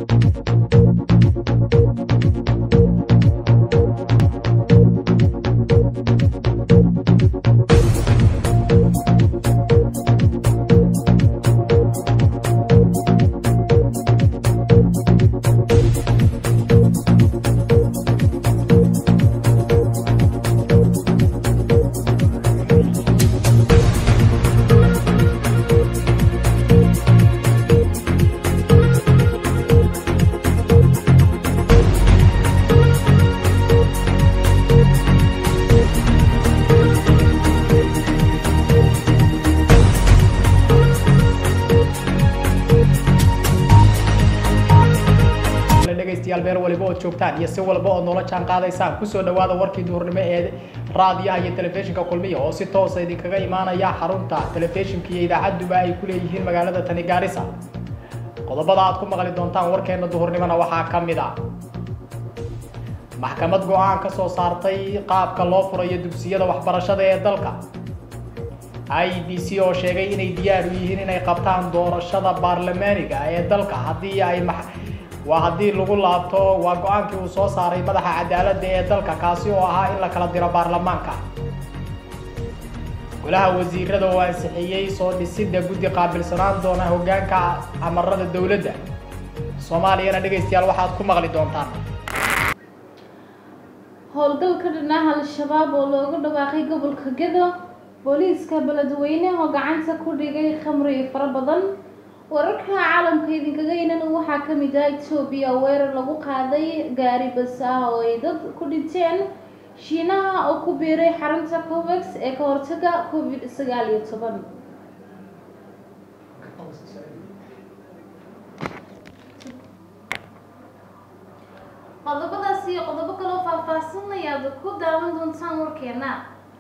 dhegaystayaal meel waliba ood joogtaan iyo si walba ood noola jaan qaadaysaan kusoo dhawaada warkii duhurnimo ee raadiyaha iyo telefishinka kulmiya oo si toosa idinkaga imaanaya xarunta telefishinka iyo idaacaduba ay ku leeyihiin magaalada tani gaarisa qodobada aad ku maqli doontaan warkeena duhurnimona waxaa ka mid ah maxkamad go-aan ka soo saartay qaabka loo furayo dugsiyada waxbarashada ee dalka i b c oo sheegay inay diyaar u yihiin inay qabtaan doorashada baarlamaaniga ee dalka haddii ay waa haddii lagu laabto waa go-aankii uu soo saaray madaxa cadaaladda ee dalka kaasi oo ahaa in la kala diro baarlamaanka golaha wasiirada oo ansixiyey soo dhisidda guddi qaabilsanaan doona hoggaanka amarada dowladda soomaaliyana dhegaystayaal waxaad ku maqli doontaan howlgalka dhinaca al-shabaab oo loogu dhawaaqay gobolka gedo booliiska beledweyne oo gacanta ku dhigay khamri fara badan wararka caalamka idinkaga inan waxaa ka mid ah etoobiya weerar lagu qaaday gaari bas ah oo ay dad ku dhinteen shiinaha oo ku biiray xarunta covex ee ka hortaga covid sagaal iyo toban qodobadaas iyo qodobo kaloo faahfaahsan ayaad ku daawan doontaan warkeena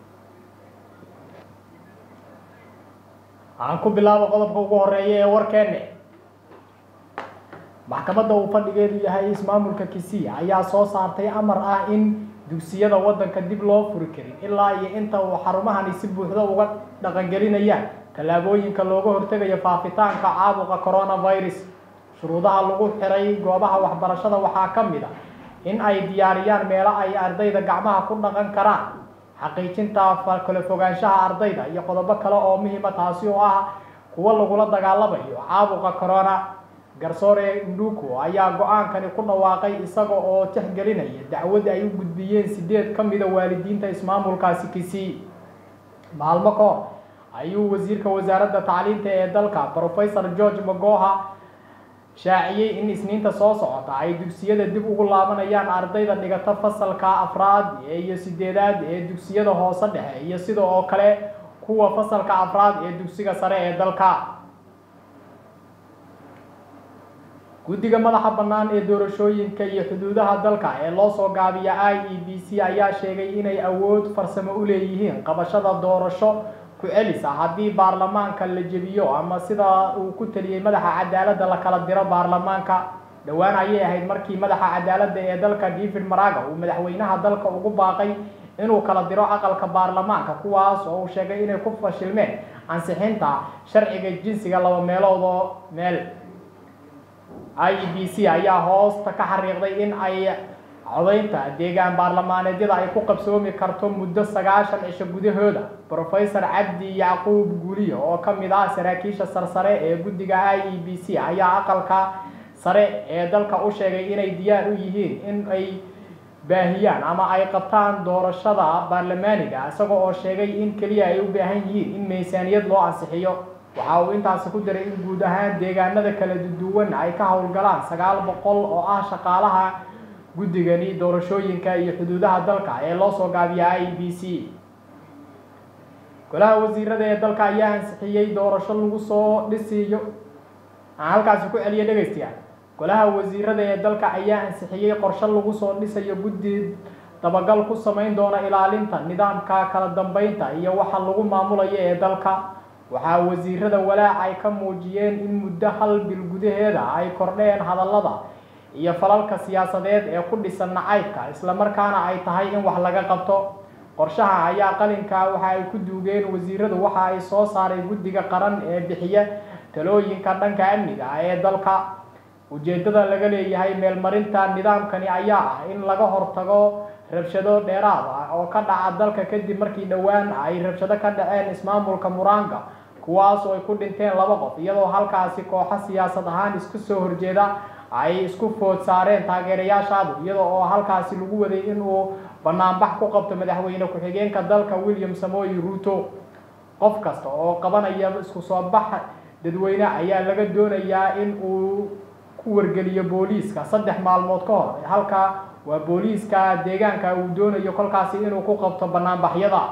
aan ku bilaabo qodobka ugu horeeya ee warkeenne maxkamadda uu fadhigeedu yahay ismaamulka kisiya ayaa soo saartay amar ah in dugsiyada waddanka dib loo furi karin ilaa iyo inta uu xarumahani si buuxda uga dhaqangelinayaan tallaabooyinka looga hortegayo faafitaanka caabuqa coronavirus shuruudaha lagu xiray goobaha waxbarashada waxaa ka mid a in ay diyaariyaan meelo ay ardayda gacmaha ku dhaqan karaan xaqiijinta kala fogaanshaha ardayda iyo qodobo kale oo muhiima taasi oo ah kuwo lagula dagaalamayo caabuqa corona garsoore nduku ayaa go-aankani ku dhawaaqay isaga oo tixgelinaya dacwad ay u gudbiyeen sideed ka mida waalidiinta ismaamulkaasi kisii maalmo ka hor ayuu wasiirka wasaaradda tacliinta ee dalka professor george magoha shaaciyey in isniinta soo socota ay dugsiyada dib ugu laabanayaan ardayda dhigata fasalka afraad iyo sideedaad ee dugsiyada hoose dhexe iyo sida oo kale kuwa fasalka afraad ee dugsiga sare ee dalka guddiga madaxa bannaan ee doorashooyinka iyo xuduudaha dalka ee loo soo gaabiya i e b c ayaa sheegay inay awood farsamo u leeyihiin qabashada doorasho ku celis ah haddii baarlamaanka la jebiyo ama sida uu ku taliyey madaxa cadaaladda la kala diro baarlamaanka dhowaan ayay ahayd markii madaxa cadaaladda ee dalka david maraga uu madaxweynaha dalka ugu baaqay inuu kala diro aqalka baarlamaanka kuwaas oo uu sheegay inay ku fashilmeen ansixinta sharciga jinsiga laba meelood oo meel i e b c ayaa hoosta ka xariiqday in ay codaynta deegaan baarlamaaneedyada ay ku qabsoomi karto muddo sagaashan cisho gudahooda professor cabdi yacquub guuliyo oo ka mid ah saraakiisha sarsare ee guddiga i e b c ayaa aqalka sare ee dalka u sheegay inay diyaar u yihiin in ay baahiyaan ama ay qabtaan doorashada baarlamaaniga isaga oo sheegay in keliya ay u baahan yihiin in miisaaniyad loo ansixiyo waxa uu intaasi ku diray in guud ahaan deegaanada kala duwan ay ka howlgalaan sagaal boqol oo ah shaqaalaha guddigani doorashooyinka iyo xuduudaha dalka ee loo soo gaabiya i b c golaha wasiirada ee dalka ayaa ansixiyey doorasho lagu soo dhisiyo aan halkaasi ku celiya dhegaystayaal golaha wasiirada ee dalka ayaa ansixiyey qorshe lagu soo dhisayo guddi dabagal ku samayn doona ilaalinta nidaamka kala dambeynta iyo waxa lagu maamulayo ee dalka waxaa wasiirada walaac ay ka muujiyeen in muddo hal bil gudaheeda ay kordheen hadallada iyo falalka siyaasadeed ee ku dhisan nacaybka islamarkaana ay tahay in wax laga qabto qorshaha ayaa qalinka waxa ay ku duugeen wasiiradu waxa ay soo saaray guddiga qaran ee bixiya talooyinka dhanka amniga ee dalka ujeeddada laga leeyahay meelmarinta nidaamkani ayaa ah in laga hortago rabshado dheeraad ah oo ka dhaca dalka kadib markii dhowaan ay rabshado ka dhaceen ismaamulka muranga kuwaas oo ay ku dhinteen laba qof iyadoo halkaasi kooxo siyaasad ahaan isku soo horjeeda ay isku food saareen taageerayaashaadu iyada oo halkaasi lagu waday inuu banaanbax ku qabto madaxweyne ku-xigeenka dalka william samoy ruto qof kasta oo qabanaya isku soo bax dadweyne ayaa laga doonayaa in uu ku wargeliyo booliiska saddex maalmood ka hor halka waa booliiska deegaanka uu doonayo kolkaasi inuu ku qabto banaanbaxyada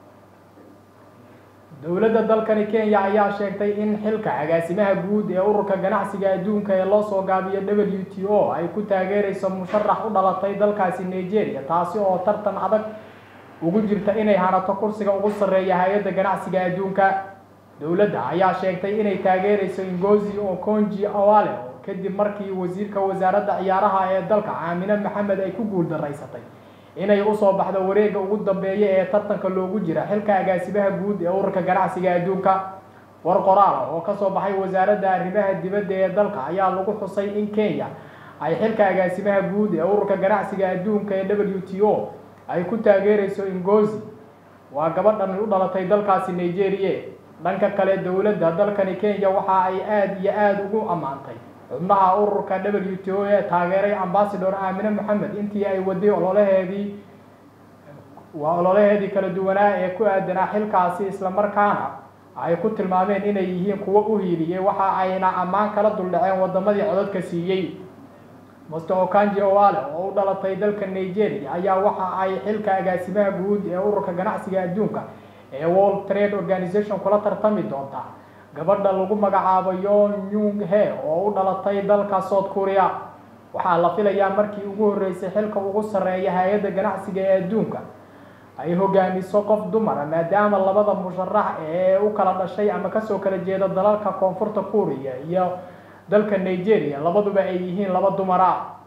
dowladda dalkani kenya ayaa sheegtay in xilka agaasimaha guud ee ururka ganacsiga adduunka ee loo soo gaabiyo w t o ay ku taageerayso musharax u dhalatay dalkaasi nigeria taasi oo tartan adag ugu jirta inay hanato kursiga ugu sarreeya hay-adda ganacsiga adduunka dowladda ayaa sheegtay inay taageerayso ingozi okonji awale kadib markii wasiirka wasaaradda ciyaaraha ee dalka caamine maxamed ay ku guul daraysatay inay usoo baxdo wareegga ugu dambeeya ee tartanka loogu jira xilka agaasimaha guud ee ururka ganacsiga adduunka war qoraal ah oo kasoo baxay wasaaradda arrimaha dibadda ee dalka ayaa lagu xusay in kenya ay xilka agaasimaha guud ee ururka ganacsiga adduunka ee w t o ay ku taageerayso ingozi waa gabadhan u dhalatay dalkaasi nigeria dhanka kale dowladda dalkani kenya waxa ay aada iyo aada ugu ammaantay xubnaha ururka w t o ee taageeray ambasador aamine maxamed intii ay waday ololaheedii waa ololaheedii kala duwanaa ee ku aadanaa xilkaasi islamarkaana ay ku tilmaameen inay yihiin kuwo u hiiliyey waxa ayna ammaan kala duldhaceen wadamadii codadka siiyey master okanji owale oo u dhalatay dalka nigeria ayaa waxa ay xilka agaasimaha guud ee ururka ganacsiga adduunka ee world trade organization kula tartami doontaa gabadha lagu magacaabo yon yung he oo u dhalatay dalka south korea waxaa la filayaa markii ugu horreysay xilka ugu sarreeya hay-adda ganacsiga ee adduunka ay hogaamiso qof dumara maadaama labada musharax ee u kala dhashay ama kasoo kala jeeda dalalka koonfurta korea iyo dalka nigeria labaduba ay yihiin laba dumara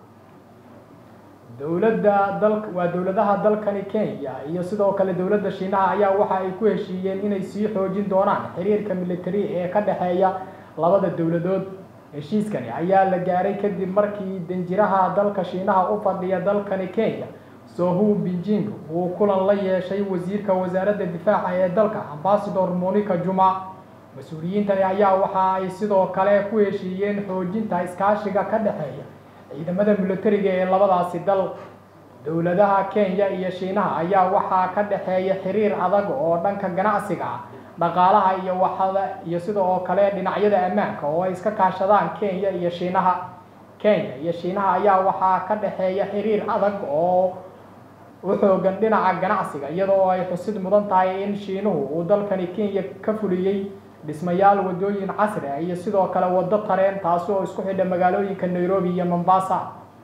dowladda dal waa dowladaha dalkani kenya iyo sidoo kale dowladda shiinaha ayaa waxa ay ku heshiiyeen inay sii xoojin doonaan xiriirka military ee ka dhexeeya labada dowladood heshiiskani ayaa la gaaray kadib markii danjiraha dalka shiinaha u fadhiya dalkani kenya sohu binjing uu kulan la yeeshay wasiirka wasaaradda difaaca ee dalka ambasador monica juma mas-uuliyiintani ayaa waxa ay sidoo kale ku heshiiyeen xoojinta iskaashiga ka dhexeeya ciidamada militariga ee labadaasi dal dowladaha kenya iyo shiinaha ayaa waxaa ka dhexeeya xiriir adag oo dhanka ganacsiga ah dhaqaalaha iyo waxada iyo sidoo kale dhinacyada ammaanka oo ay iska kaashadaan kenya iyo shiinaha kenya iyo shiinaha ayaa waxaa ka dhexeeya xiriir adag oo u xoogan dhinaca ganacsiga iyadoo ay xusid mudan tahay in shiinuhu uu dalkani kenya ka fuliyey dhismayaal wadooyin casri ah iyo sidoo kale waddo tareen taasi oo isku xidha magaalooyinka nairobi iyo mombasa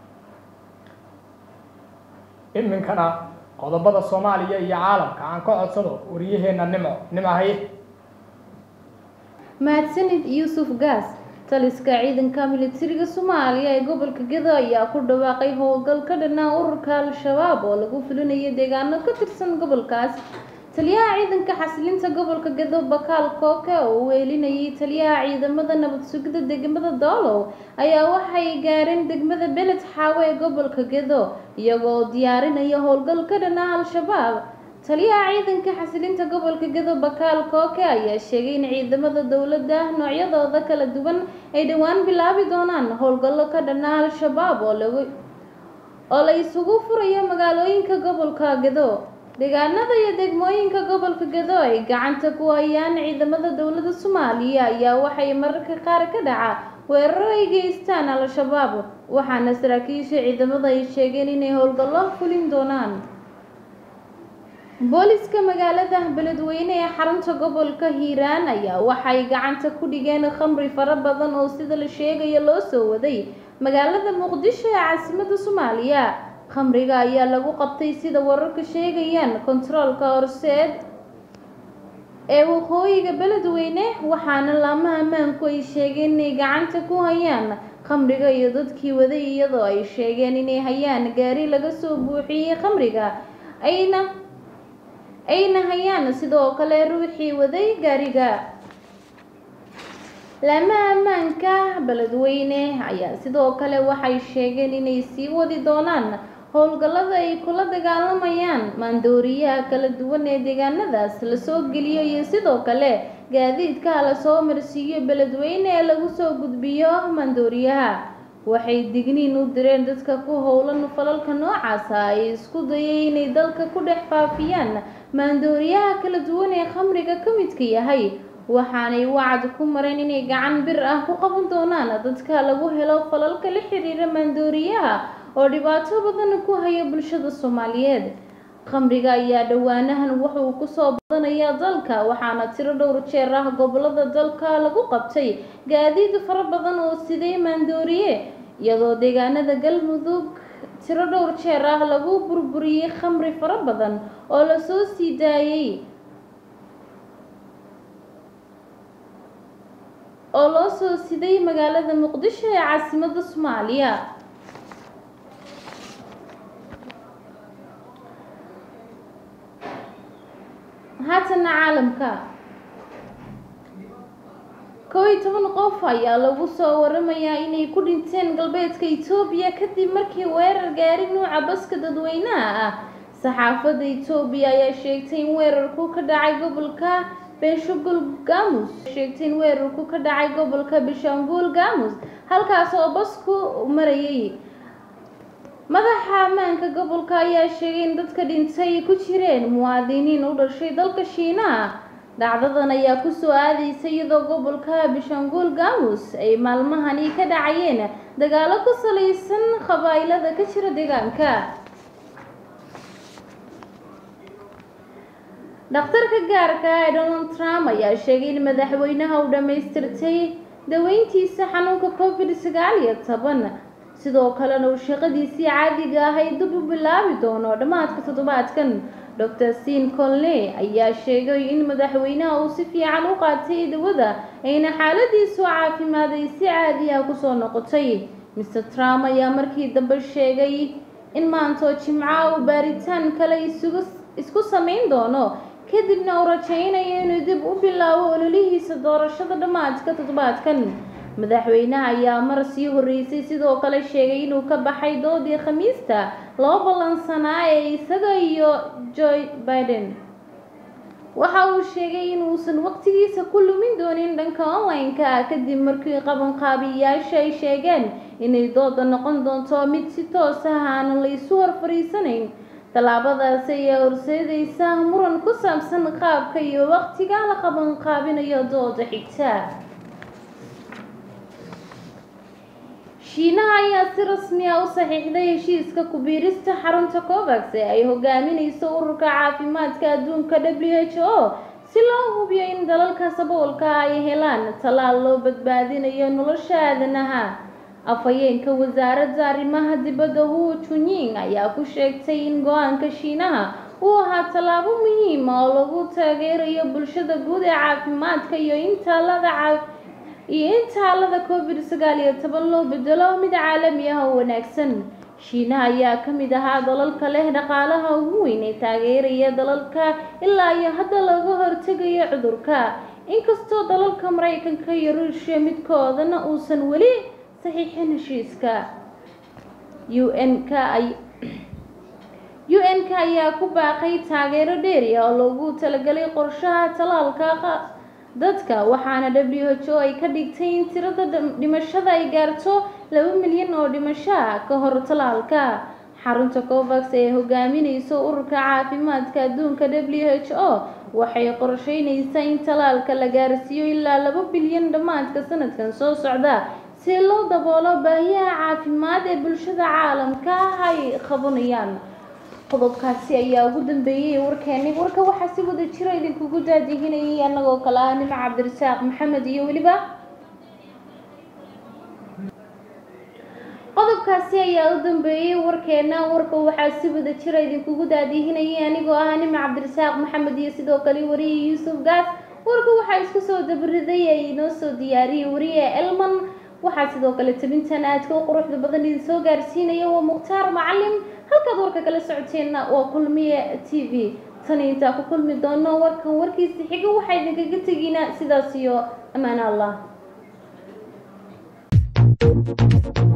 iminkana qodobada soomaaliya iyo caalamka aan ka codsado wariyaheenna nimco nimcahay mahadsanid yuusuf gaas taliska ciidanka militariga soomaaliya ee gobolka gedo ayaa ku dhawaaqay howlgal ka dhanaa ururka al-shabaab oo lagu fulinayo deegaano ka tirsan gobolkaas taliyaha ciidanka xasilinta gobolka gedo bakaal kooke oo uu weelinayay taliyaha ciidamada nabad sugidda degmada doolow ayaa waxay gaareen degmada beled xaawo ee gobolka gedo iyagoo diyaarinaya howlgal ka dhanaa al-shabaab taliyaha ciidanka xasilinta gobolka gedo bakaal kooke ayaa sheegay in ciidamada dowladda noocyadooda kala duwan ay dhowaan bilaabi doonaan howlgallo ka dhanaa al-shabaab oo lagu oo la isugu furayo magaalooyinka gobolka gedo deegaanada iyo degmooyinka gobolka gedo ay gacanta ku hayaan ciidamada dowladda soomaaliya ayaa waxay mararka qaar ka dhaca weeraro ay geystaan al-shabaab waxaana saraakiisha ciidamada ay sheegeen inay howlgallo fulin doonaan booliska magaalada beledweyne ee xarunta gobolka hiiraan ayaa waxay gacanta ku dhigeen khamri fara badan oo sida la sheegayo loo soo waday magaalada muqdisho ee caasimadda soomaaliya khamriga ayaa lagu qabtay sida wararka sheegayaan kontaroolka horseed ee waqooyiga beledweyne waxaana laamaha ammaanku ay sheegeen inay gacanta ku hayaan khamriga iyo dadkii waday iyadoo ay sheegeen inay hayaan gaari laga soo buuxiyey khamriga ayna ayna hayaan sidoo kale ruuxii waday gaariga laamaha ammaanka beledweyne ayaa sidoo kale waxay sheegeen inay sii wadi doonaan howlgallada ay kula dagaalamayaan maandooriyaha kala duwan ee deegaanadaas lasoo geliyo iyo sidoo kale gaadiidka lasoo marsiiyo beledweyne ee lagu soo gudbiyo maandooriyaha waxay digniin u direen dadka ku howlan falalka noocaasa ay isku dayay inay dalka ku dhex faafiyaan maandooriyaha kala duwan ee khamriga ka midka yahay waxaanay wacd ku mareen inay gacan bir ah ku qaban doonaan dadka lagu helo falalka la xiriira maandooriyaha oo dhibaato badan ku haya bulshada soomaaliyeed khamriga ayaa dhowaanahan wuxuu kusoo badanayaa dalka waxaana tiro dhowr jeer ah gobolada dalka lagu qabtay gaadiid fara badan oo siday maandooriye iyadoo deegaanada galmudug tiro dhowr jeer ah lagu burburiyey khamri fara badan oo lasoo sii daayey oo loo soo siday magaalada muqdisho ee caasimadda soomaaliya haatana caalamka kow iyo toban qof ayaa lagu soo waramayaa inay ku dhinteen galbeedka etoobiya kadib markii weerar gaari nuuca baska dadweynaha ah saxaafadda etoobiya ayaa sheegtay in weerarku ka dhacay gobolka benshangul gamus sheegtay in weerarku ka dhacay gobolka benshangul gamus halkaas oo basku marayay madaxa ammaanka gobolka ayaa sheegay in dadka dhintay ku jireen muwaadiniin u dhashay dalka shiinaha dhacdadan ayaa kusoo aadaysa iyadoo gobolka bishangul gamus ay maalmahani ka dhacayeen dagaalo ku salaysan qabaa'ilada ka jira deegaanka dhakhtarka gaarka ee donald trump ayaa sheegay in madaxweynaha uu dhammaystirtay daweyntiisa xanuunka covid sagaal iyo toban sidoo kalena uu shaqadiisii caadiga ahayd dib u bilaabi doono dhammaadka toddobaadkan dr sin colney ayaa sheegay in madaxweynaha uu si fiican u qaatay dawada ayna xaaladiisu caafimaad ay si caadi ah kusoo noqotay mr trump ayaa markii dambe sheegay in maantoo jimca uu baaritaan kale isugu isku samayn doono kadibna uu rajaynayo inuu dib u bilaabo ololihiisa doorashada dhammaadka toddobaadkan madaxweynaha ayaa mar sii horreysay sidoo kale sheegay inuu ka baxay doodii khamiista loo ballansanaa ee isaga iyo joe biden waxa uu sheegay inuusan waqtigiisa ku lumin doonin dhanka online-ka ah kadib markii qabanqaabiyayaasha ay sheegeen inay dooda noqon doonto mid si toos ah aanan la isu hor fariisanayn tallaabadaasi ayaa horseedaysa muran ku saabsan qaabka iyo waqtiga la qabanqaabinayo dooda xigta shiinaha ayaa si rasmi ah u saxiixday heshiiska ku-biirista xarunta covax ee ay hogaaminayso ururka caafimaadka adduunka w h o si loo hubiyo in dalalka saboolka ay helaan tallaal loo badbaadinayo nolosha aadanaha afhayeenka wasaaradda arrimaha dibadda hu junying ayaa ku sheegtay in go-aanka shiinaha uu ahaa tallaabo muhiima oo lagu taageerayo bulshada guud ee caafimaadka iyo in taalada caa iyo in taalada covid sagaal iyo toban loo bedelo mid caalami ah oo wanaagsan shiinaha ayaa ka mid ahaa dalalka leh dhaqaalaha ugu weyn ee taageeraya dalalka ilaa iyo hadda laga hortegayo cudurka inkastoo dalalka maraykanka iyo ruushya midkoodana uusan weli saxiixin heshiiska un-ka ay un-ka ayaa ku baaqay taageero dheeri ah oo loogu talagalay qorshaha talaalka dadka waxaana w h o ay ka dhigtay in tirada dhimashada ay gaarto laba milyan oo dhimasho ah ka hor talaalka xarunta covax ee hogaaminayso ururka caafimaadka adduunka w h o waxay qorsheynaysaa in talaalka la gaarsiiyo ilaa laba bilyan dhammaadka sanadkan soo socda si loo daboolo baahiyaha caafimaad ee bulshada caalamka ay qabanayaan qodobkaasi ayaa ugu dambeeyey warkeeni warka waxaa si wada jiro idinkugu daadihinayay annagoo kale ah nimco cabdirasaaq maxamed iyo weliba qodobkaasi ayaa u dambeeyey warkeena warka waxaa si wada jira idinkugu daadihinayay anigoo ah nimco cabdirasaaq maxamed iyo sidoo kale wariye yuusuf gaas warka waxaa isku soo dabariday ee inoo soo diyaariyey wariye elman waxaa sidoo kale tabintan aadka u quruxda badan idin soo gaarsiinaya waa mukhtaar macalin halkaad warka kala socoteenna waa kulmiye t v tani intaa ku kulmi doono warkan warkiisa xiga waxaa idinkaga tegiina sidaas iyo ammaan allah ah